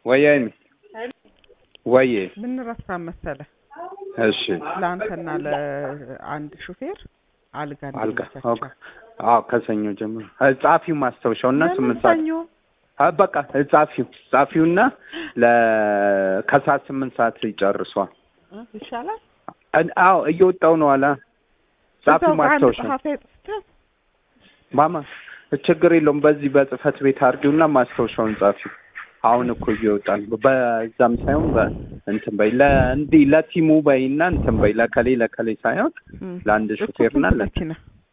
ወይ አይሚ ወይ ምን ረሳ መሰለ እሺ ለአንተና ለአንድ ሹፌር አልጋ አልጋ እንዲመቻቸው። ኦኬ አዎ ከሰኞ ጀምሮ ጻፊው ማስታወሻው እና ለምን ስምንት ሰዓት ሰኞ? አ በቃ ጻፊው ጻፊውና ለ ከሰዓት ስምንት ሰዓት ይጨርሷል እ ይሻላል። እን- አዎ እየወጣው ነው አላ ጻፊው እዛው በአንድ ማስታወሻ ጸሐፊ ጽፈህ ማማ ችግር የለውም በዚህ በጽህፈት ቤት አድርጊውና ማስታወሻውን ጻፊው አሁን እኮ እየወጣን በዛም ሳይሆን በእንትን በይ ለእንዲህ ለቲሙ በይና እንትን በይ ለከሌ ለከሌ ሳይሆን እም። ለአንድ እኮ ሹፌርና ስንት ለ መኪና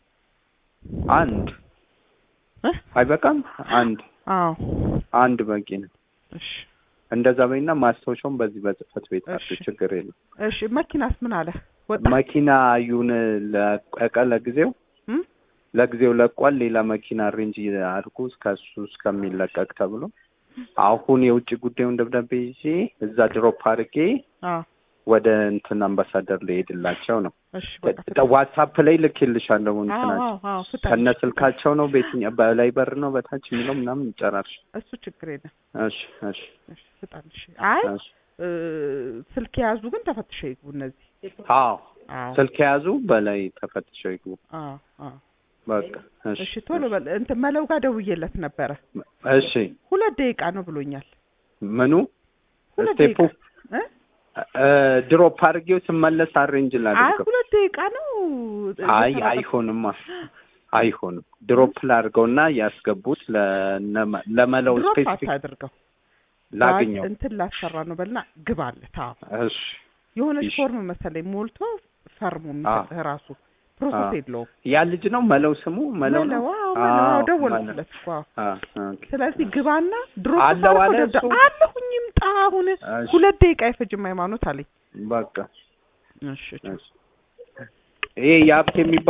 አንድ እ? አይበቃም አንድ አዎ አንድ በቂ ነው እሺ እንደዛ በይና ማስታወሻውን በዚህ በጽህፈት ቤት እሺ። አድርጊው ችግር የለም እሺ መኪናስ ምን አለ ወጣ መኪና ዩን ለቀቀ ለጊዜው እም? ለጊዜው ለቋል ሌላ መኪና አሬንጅ አድርጉ እስከ እሱ እስከሚለቀቅ ተብሎ አሁን የውጭ ጉዳዩን ደብዳቤ ይዤ እዛ ድሮፕ አድርጌ አዎ ወደ እንትን አምባሳደር ሊሄድላቸው ነው እሺ በቃ ተ- ዋትሳፕ ላይ ልኬልሻለሁ አዎ እንትናቸው አዎ አዎ ፍጠን። ከነ ስልካቸው ነው በየትኛው በላይ በር ነው በታች የሚለው ምናምን ይጨራርሽ እሱ ችግር የለም እሺ እሺ እሺ ፍጠን እሺ አይ እሺ እ፣ ስልክ የያዙ ግን ተፈትሸው ይግቡ እነዚህ አዎ አዎ ስልክ የያዙ በላይ ተፈትሸው ይግቡ አዎ አዎ በቃ እሺ እሺ ቶሎ በል እንትን መለው ጋር ደውዬለት ነበረ እሺ ሁለት ደቂቃ ነው ብሎኛል ምኑ ሁለት ስቴፑ ደቂቃ እ? እ፣ ድሮፕ አድርጌው ስመለስ አሬንጅ አይ ላድርገው ሁለት ደቂቃ ነው አይ እየተባባል- አይሆንማ አይሆንም ድሮፕ ላድርገውና ያስገቡት ለነ- ለመለው ድሮፕ ስፔሲፊክ አታድርገው ላግኘው እንትን ላሰራ ነው በልና ግባለት አዎ እሺ የሆነች እሺ። ፎርም መሰለኝ ሞልቶ ፈርሞ የሚሰጥህ ራሱ ፕሮሰስ አዎ። የለውም ያ ልጅ ነው መለው ስሙ መለው ነው መለው አዎ መለው አዎ አዎ፣ ደወልኩለት እኮ አዎ አ ኦኬ ስለዚህ ግባና ድሮ አለው አለ እሱ? አለሁኝ ይምጣ አሁን እሺ። ሁለት ደቂቃ አይፈጅም ሃይማኖት አለኝ በቃ እሺ እሺ ይሄ የሀብት የሚባል